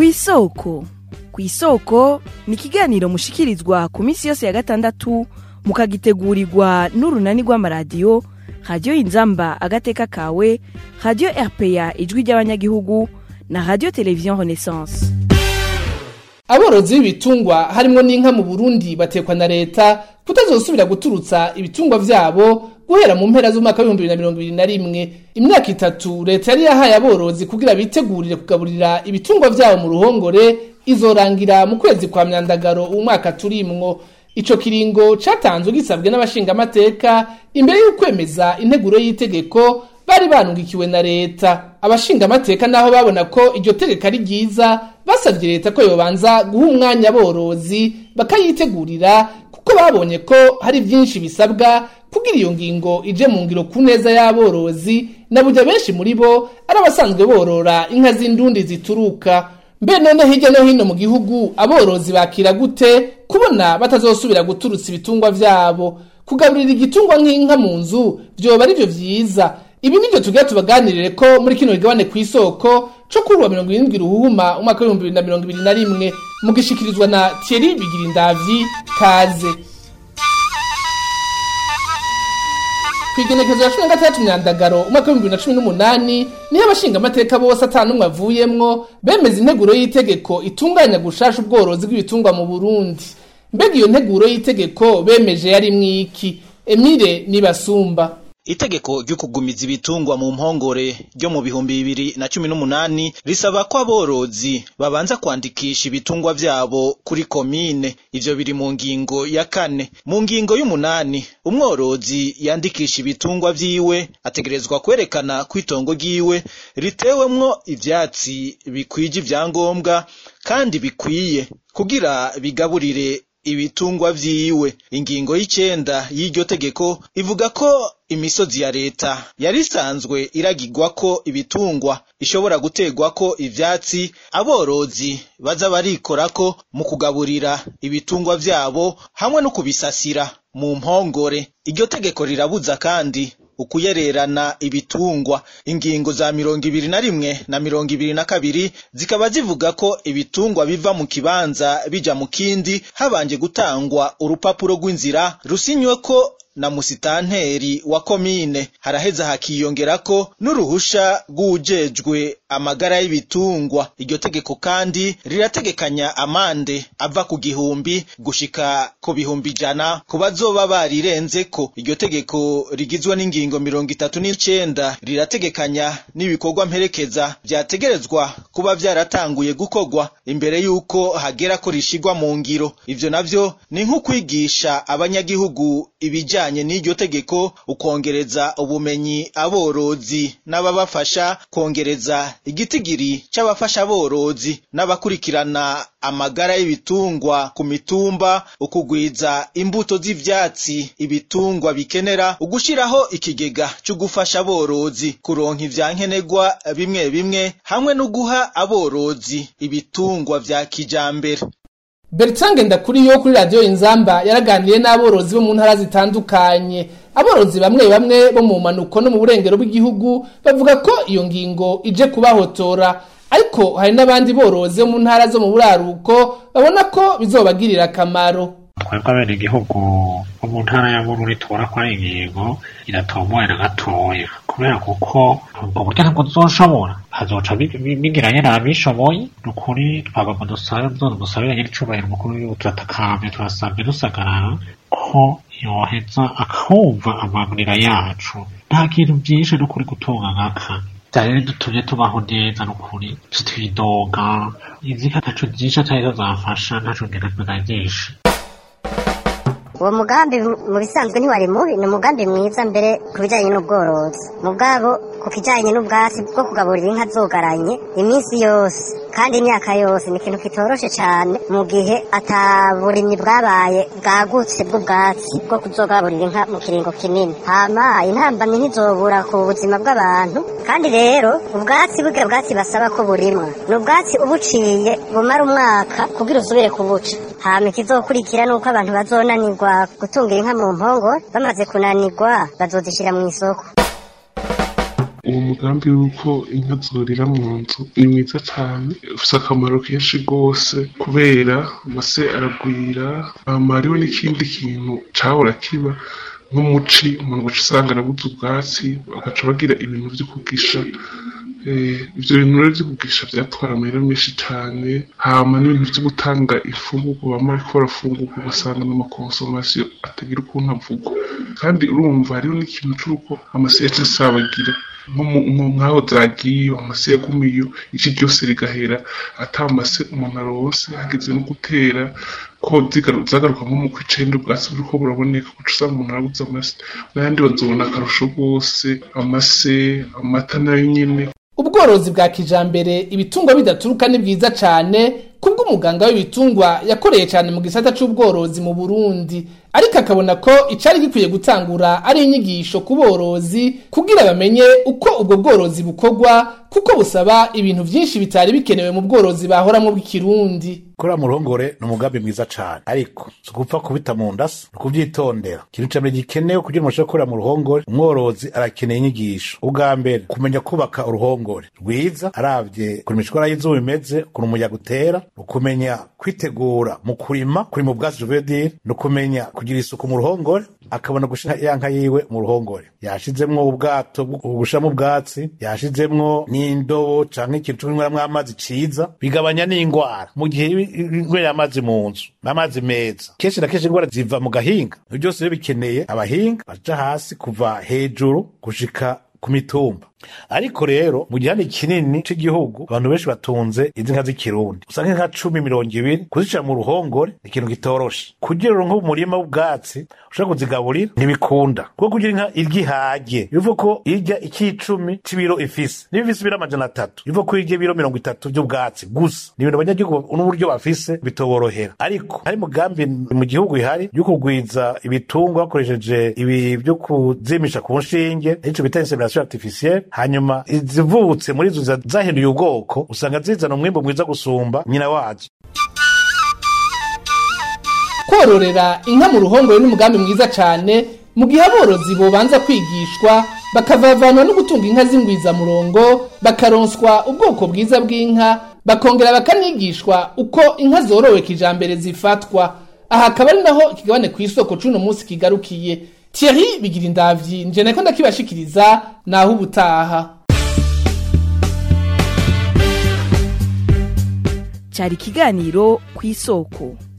kw'isoko kw'isoko ni ikiganiro mushikirizwa ku minsi yose ya gatandatu mukagitegurirwa n'urunani rw'amaradiyo radiyo inzamba agateka kawe radiyo rpa ijwi ry'abanyagihugu na radiyo televiziyo renaissance aborozi b'ibitungwa harimwo n'inka mu burundi batekwa na leta kutazosubira guturutsa ibitungwa vyabo guhera mu mpera z'umwaka w'ibihumbi bibiri na mirongo ibiri na rimwe imyaka itatu leta yari yahaye aborozi kugira bitegurire kugaburira ibitungwa vyabo mu ruhongore izorangira mu kwezi kwa myandagaro umwaka turimwo ico kiringo catanzwe gisabwe n'abashingamateka imbere y'ukwemeza integuro y'itegeko bari banungikiwe na leta abashingamateka naho babona ko iryo tegeko ari ryiza basabye leta ko yobanza guha umwanya aborozi bakayitegurira kuko babonye ko hari vyinshi bisabwa kugira iyo ngingo ije mu ngiro ku neza y'aborozi na burya benshi muri bo ari abasanzwe borora inka z'indundi zituruka mbe none hirya no hino mu gihugu aborozi bakira gute kubona batazosubira guturutsa ibitungwa vyabo kugaburira igitungwa nk'inka mu nzu vyoba ari vyo vyiza ibi nivyo tugira tubaganirire ko muri kino kigabane kw'isoko co kuri wa mirongo irindwi ruhuma umwaka w'ibihumbi bibiri na mirongo ibiri na rimwe mugishikirizwa na Thierry Bigirindavyi kaze kwigenekezo ya cumi na gatandatu myandagaro umwaka w'ibihumbi bibiri na cumi n'umunani niyo abashingamateka bose ata n'umwe avuyemwo bemeza integuro y'itegeko itunganya gushasha ubworozi bw'ibitungwa mu burundi mbega iyo nteguro y'itegeko bemeje yari mwiki emile nibasumba itegeko ryo kugumiza ibitungwa mu mpongore ryo mu bihumbi bibiri na cumi n'umunani risaba ko aborozi babanza kwandikisha ibitungwa vyabo kuri komine ivyo biri mu ngingo ya kane mu ngingo y'umunani umworozi yandikisha ibitungwa vyiwe ategerezwa kwerekana ko itongo ryiwe ritewemwo ivyatsi bikwije ivyangombwa kandi bikwiye kugira bigaburire ibitungwa vyiwe ingingo y'icenda y'iryo tegeko ivuga ko imisozi ya leta yari isanzwe iragirwako ibitungwa ishobora gutegwako ivyatsi aborozi baza barikorako mu kugaburira ibitungwa vyabo hamwe no kubisasira mu mpongore iryo tegeko rirabuza kandi ukuyererana ibitungwa ingingo za mirongo ibiri na rimwe na mirongo ibiri na kabiri zikaba zivuga ko ibitungwa biva mu kibanza bija mu kindi habanje gutangwa urupapuro rw'inzira rusinyweko na musitanteri wa komine haraheza hakiyongerako n'uruhusha rw'ujejwe amagara y'ibitungwa iryo tegeko kandi rirategekanya amande ava ku gihumbi gushika ku bihumbi ijana ku bazoba barirenzeko iryo tegeko rigizwe n'ingingo mirongo itatu n'icenda rirategekanya n'ibikorwa mperekeza vyategerezwa kuba vyaratanguye gukorwa imbere y'uko hagera ko rishigwa mu ngiro ivyo navyo ni nk'ukwigisha abanyagihugu ibijanye ibijanye n'iryo tegeko ukongereza ubumenyi aborozi n'ababafasha kongereza igitigiri c'abafasha aborozi n'abakurikirana amagara y'ibitungwa ku mitumba ukugwiza imbuto z'ivyatsi ibitungwa bikenera ugushiraho ikigega co gufasha aborozi kuronka ivyankenerwa bimwe bimwe hamwe no guha aborozi ibitungwa vya kijambere Bertrand Ndakuriyo kuri radio Inzamba yaraganiriye n'aborozi bo mu ntara zitandukanye aborozi bamwe bamwe bo mu manuko no mu burengero bw'igihugu bavuga ko iyo ngingo ije kubahotora ariko hari n'abandi borozi bo mu ntara zo mu buraruko babona ko bizobagirira akamaro twebwe abene igihugu bo mu ntara ya bururi tubona ko ari ingingo iratomoye na gatoya kubera kuko ubwo buryo ntabwo tuzoshobora hazoca bigiranye n'abishoboye ni ukuri twagomba dusabe nzone dusabire nyir'icubahiro umukuru w'igihugu turatakambye turasabye dusagarara ko yoheza akumva amagurira yacu nta kintu byinshi no kuri gutunga nkaka byari dutumye tubaho neza n'ukuri twidoga inzika ntaco byinshi atari zo zafasha ntaco ngenda tunagisha uwo mugambi mu bisanzwe ntiwari mubi ni umugambi mwiza mbere ku bijyanye n'ubworozi mugabo ku kijyanye n'ubwatsi bwo kugaburira inka zogaranye iminsi yose kandi imyaka yose ni ikintu kitoroshe cyane mu gihe ataburimyi bwabaye bwagutse bw'ubwatsi bwo kuzogaburira inka mu kiringo kinini hama intambamyi ntizobura ku buzima bw'abantu kandi rero ubwatsi burya bwatsi basaba ko burimwa ni ubwatsi ubuciye bumara umwaka kugira usubire kubuca hama ikizokurikira ni uko abantu bazonanirwa gutungira inka mu mpongore bamaze kunanirwa bazozishyira mu isoko uwo mugambi w'uko inka zorira mu nzu ni mwiza cyane ufite akamaro kenshi rwose kubera amase aragwira hama hariho n'ikindi kintu cahora kiba nk'umuci umuntu ugaca usanga arabuze ubwatsi bagaca bagira ibintu vyo kugisha Eh, ivyo bintu rero vyo kugisha vyatwara amahera menshi cane hama n'ibintu vyo gutanga imfungurwa bama bariko barafungurwa ugasanga n'amakonsomasiyo atagira ukuntu avugwa kandi urumva hariho n'ikintu c'uko amase yaca asabagira nko mu- nko nk'aho zagiye amase yagumiyo ici ryose rigahera ata mase umuntu aronse hageze no gutera ko zigaru- zagaruka nko mu kw'icenda ubwatsi buriko buraboneka uca usanga umuntu arabuze amase n'ayandi bazobona akarusho rwose amase amata nayo nyene ubworozi bwa kijambere ibitungwa bidaturuka ni bwiza cane kubwo umuganga w'ibitungwa yakoreye cane mu gisata c'ubworozi mu Burundi ariko akabona ko icari gikwiye gutangura ari inyigisho ku borozi kugira bamenye uko ubwo bworozi bukorwa kuko busaba ibintu vyinshi bitari bikenewe mu bworozi bahoramwo bw'ikirundi kuriya mu ruhongore ni umugambi mwiza cyane ariko si ugupfa kubita mu ndasi ni ukubyitondera ikintu cya mbere gikenewe kugira ngo ushobore gukorera mu ruhongore umworozi arakeneye inyigisho ubwa mbere kumenya kubaka uruhongore rwiza arabye ukuntu imishwara y'izuba imeze ukuntu umuyaga utera ukumenya kwitegura mu kurima kurima ubwatsi juvedire ni ukumenya kugira isuku mu ruhongore akabona gushira ya nka yiwe mu ruhongore yashizemwo ubwato bwo gushiramo ubwatsi yashizemwo n'indobo canke ikintu co kunyweramwo amazi ciza bigabanya n'ingwara mu gihe inywera amazi mu nzu n'amazi meza kenshi na kenshi ingwara ziva mu gahinga ivyo byose rero bikeneye abahinga baja hasi kuva hejuru gushika ku mitumba ariko rero mu gihande kinini c'igihugu abantu benshi batunze izi nka z'ikirundi usanga inka cumi mirongo ibiri kuzicira mu ruhongore ni ikintu gitoroshe kugira uronke umurima w'ubwatsi ushobora kuzigaburira ntibikunda kuko kugira inka irya ihage bivuga ko irya ikicumi c'ibiro ifise niba ifise ibiro amajana atatu bivuga ko irya ibiro mirongo itatu vy'ubwatsi gusa ni ibintu abanyagihugu n'uburyo bafise bitoborohera ariko hari mugambi mu gihugu ihari yo kugwiza ibitungwa bakoresheje ibi vyo kuzimisha ku nshinge ico bita insemination artificielle hanyuma izivutse muri izo za- zahinduye ubwoko usanga zizana umwimbu mwiza gusumba nyina wazo kororera inka mu ruhongore n'umugambi mwiza cane mu gihe aborozi bobanza kwigishwa bakavavanwa no gutunga inka z'ingwizamurongo bakaronswa ubwoko bwiza bw'inka bakongera bakanigishwa uko inka zorowe kijambere zifatwa aha akaba ari naho ikigabane ku isoko c'uno munsi kigarukiye Thierry bigira indavyi nje nako ndakibashikiriza naho ubutaha cyari ikiganiro ku isoko